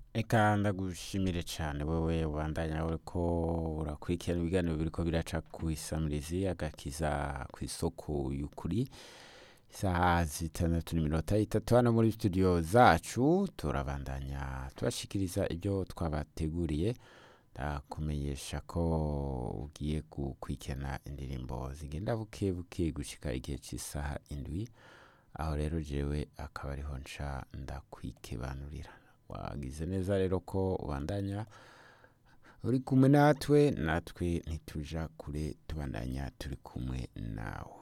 Eka ndagushimire cane wewe ubandanya uriko urakurikirana ibiganiro biriko biraca kw'isamirizi agakiza kw'isoko y'ukuri isaha zitandatu n'iminota itatu hano muri studio zacu turabandanya tubashikiriza ibyo twabateguriye ndakumenyesha ko ugiye gukurikirana indirimbo zigenda buke buke gushika igihe cy'isaha indwi aho rero jewe akaba ariho nca ndakwikebanurira wagize neza rero ko ubandanya uri kumwe natwe natwe ntituja kure tubandanya turi kumwe nawe